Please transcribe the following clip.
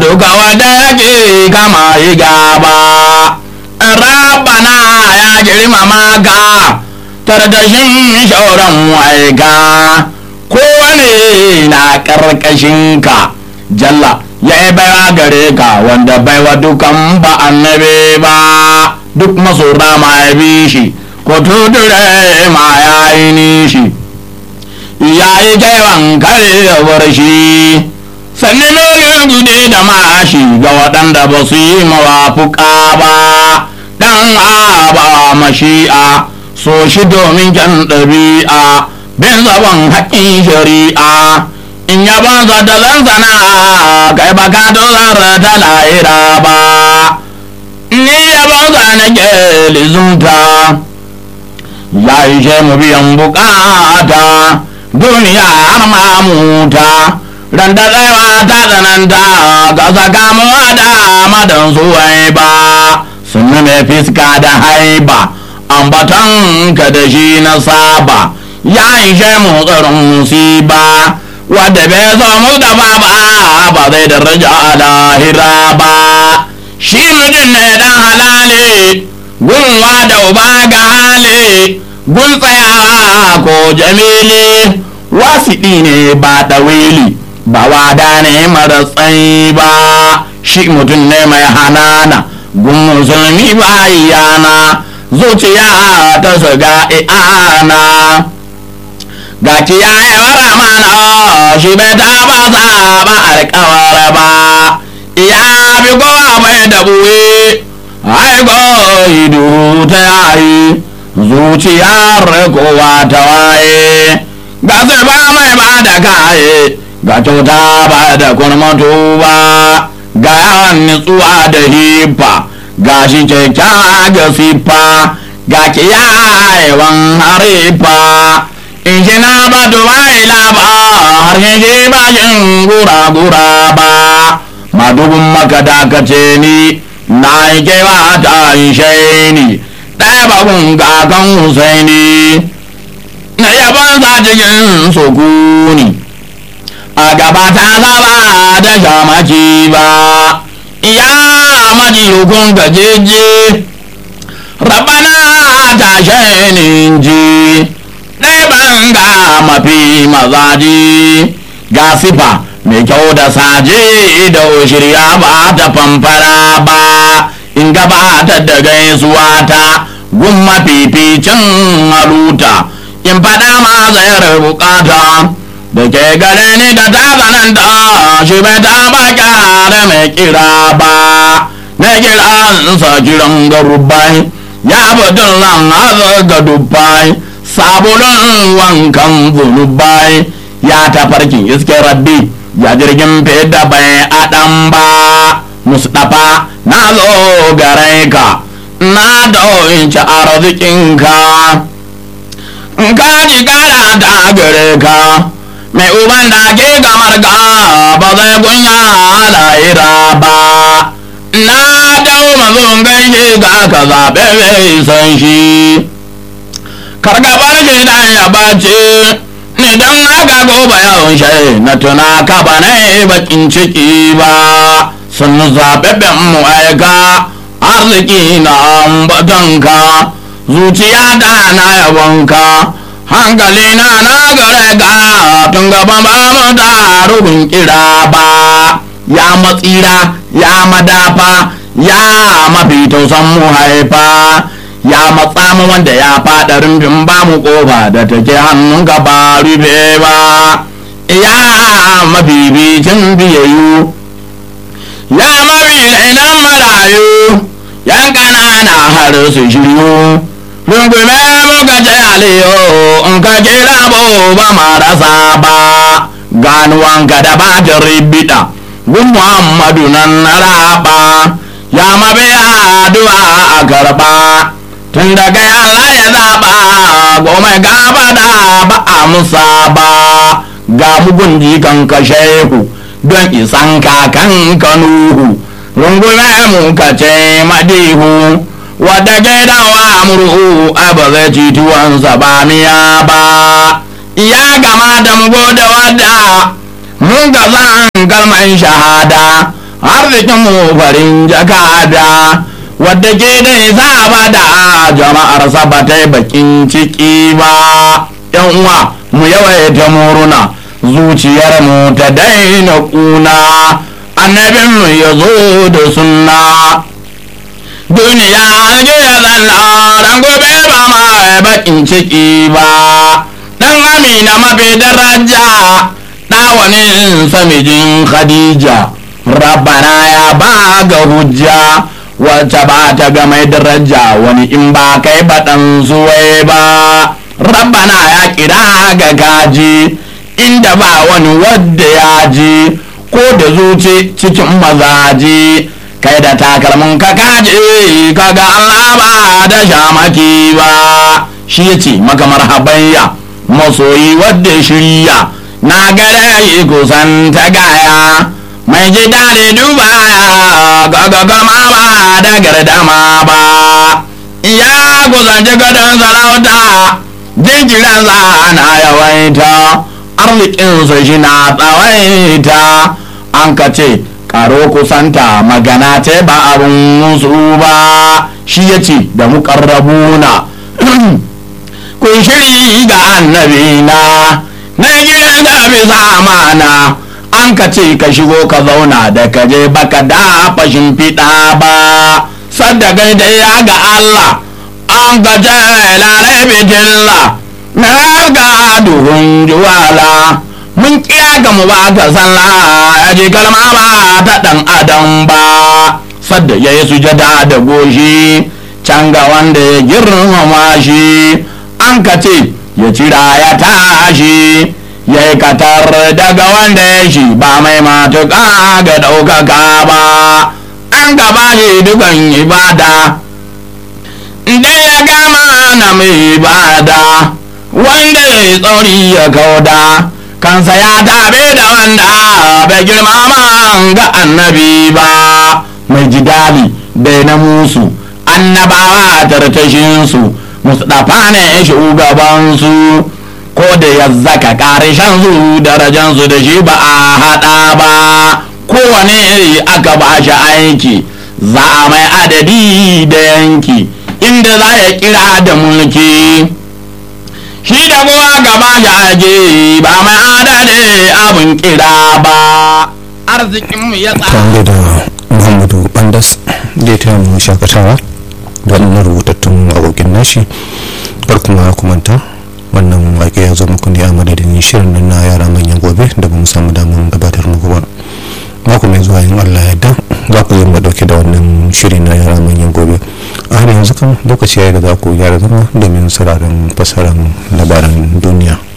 duka wanda yake kama yi gaba rabana ya girmama ka tardashin shauran waika kowane na ka jalla ya yi baiwa gare ka wanda baiwa dukan ba annabi ba duk maso ma ya bi shi ko tudure ma ya yi nishi ya yi kewan kare da barshi sanni melin gude da mashi ga waɗanda ba su yi mawafuka ba ɗan aba mashi'a so shi domin kyan ɗabi'a bin zaban haƙƙin shari'a in ya banza da zanzana kai ba ka dozar da lahira ba ni ya banza na ke lizunta ya ishe mu biyan bukata duniya har mamuta ran da tsayawa ta tsananta ga sakamuwa da madan suwai ba sun mai fiska da haiba ambaton ka da shi na saba ya ishe mu tsarin musiba wadda bai zo mu da ba ba zai daraja a lahira ba shi mutum ne dan halale gunwa da uba ga hali gun tsayawa ko jamili wasiɗi ne ba ɗawili ba wada ne mara tsayi ba shi mutum ne mai hanana gun musulmi ba iyana zuciya ta shiga i'ana ga kiyaye wara mana shi bai taba saba alkawar ba ya bi kowa mai dabuwe aiko idu ta yayi zuciyar kowa ta waye ga sai ba mai ba da kaye ga kyauta ba da kurmatu ba ga yawan nutsuwa da hifa ga shi kyakkyawa ga siffa ga kiyayewan harifa in shi na ba dubai laba har shi ba shin gura-gura ba madubin maka dakace ni na yi kewa ta ishe ni ɗaya babun kakan husaini na yaban sa cikin sukuni a gaba ta zaba da shamaki ba ya maji hukun gajeje rabana ta shainin ji ɗaya ga mafi mazaji ga sifa mai kyau da saje da shirya ba ta famfara ba in gabatar da gaisuwa ta gun mafificin haluta in faɗa ma zayar bukata da ke gare ni da ta zananta shi bai taɓa kyara mai kira ba na kiransa kiran garubai ya batun lan haza ga dubbai sabulun wankan zunubai ya tafarkin iske rabbi ya jirgin fida bai adam ba mustapha na zo gare ka na dauci arzikinka ka ji kara ta gare ka mai uban da ke gamar ka ba zai kunya lahira ba na dau mazun gaishe ga ka zaɓe mai san shi kargabar shi dan ya bace ni dan haka gobe yawon shi na tuna ka ba na bakin ciki ba sun zaɓaɓɓen mu aika arziki na ambatanka zuciya da na yabonka hankali na na gare ka tun gaban ba mu da rubin kira ba ya matsira ya madafa ya mafi tausan mu haifa ya matsa mu wanda ya faɗa rumbin ba mu ƙofa da take hannun ka ba rufe ba ya mabibicin biyayyu ya mabi idan marayu yan ƙanana har su shiryu rungume muka ce aliyo in ka kira ba marasa ba ganuwanka da ba ta ribida gun muhammadu nan na raba ya mabi addu'a a karba tun daga Allah ya zaɓa goma gaba da ba a musa ba ga mugun jikan ka shehu don isan kakan kanuhu rungume mu ka ce madihu wadda gidawa murhu a ba zai ci tuwansa ba miya ba ya gama da mu da wadda mun ga zan kalman shahada arzikin mu farin jakada wadda ke da isa ba da jama'ar ba ta yi bakin ciki ba yan uwa mu yawaita muruna zuciyar mu ta daina kuna annabin mu ya zo da sunna duniya juya zanna ran gobe ba ma bakin ciki ba dan amina mafi daraja ɗawanin samijin khadija rabbana ya ba ga hujja wacce ba ta ga mai daraja wani in ba kai baɗan suwai ba rabbana ya kira ga gaji inda ba wani wadda ya ji ko da zuci cikin mazaji kai da takalmin ka kaje kaga Allah ba da shamaki ba shi ya ce maka marhabayya masoyi wadda shirya na gare yi kusan ta gaya mai ji daɗi dubaya gaga gama ba da gardama ba ya kusanci gadon sarauta jinkiran na yawaita arzikinsa shi na tsawaita an ka ce karo kusanta magana ce ba abin musu ba shi ya ce da muƙarrabuna kun shiri ga annabina na gidan da bisa amana an ka ce ka shigo ka zauna da ka je baka da fashin fiɗa ba sadda gaida ya ga Allah an ka ce lalai bijilla na ga duhun juwala mun kira ga mu ba ka sallah ya ji kalma ba ta dan adam ba sadda ya yi sujada da goshi can ga wanda ya girmama shi an ka ce ya cira ya tashi ya yi katar daga wanda ya shi ba mai matuƙa ga ɗaukaka ba an gaba shi dukan ibada da ya gama na mai ibada wanda ya yi tsauri ya kauda kansa ya tabe da wanda bai girmama ga annabi ba mai jidali bai na musu annabawa tartashinsu mustapha ne shugabansu ko da ya zaka karishan su darajansu da shi ba a haɗa ba kowane iri aka ba shi aiki za a mai adadi da yanki inda za ya kira da mulki shi da kowa gaba shi aje ba mai adadi abin kira ba arzikinmu ya tare da muhammadu bandas da ta mu shakatawa da wannan rubutattun abokin nashi kar kuma kumanta wannan waƙe ya zo muku ne a madadin shirin nan na yara manyan gobe da ba mu samu damar gabatar muku ba mako mai zuwa yin allah yadda za ku yi mu dauke da wannan shiri na yara manyan gobe a har yanzu kan lokaci ya yi da za ku gyara zama domin sauraron fasaran labaran duniya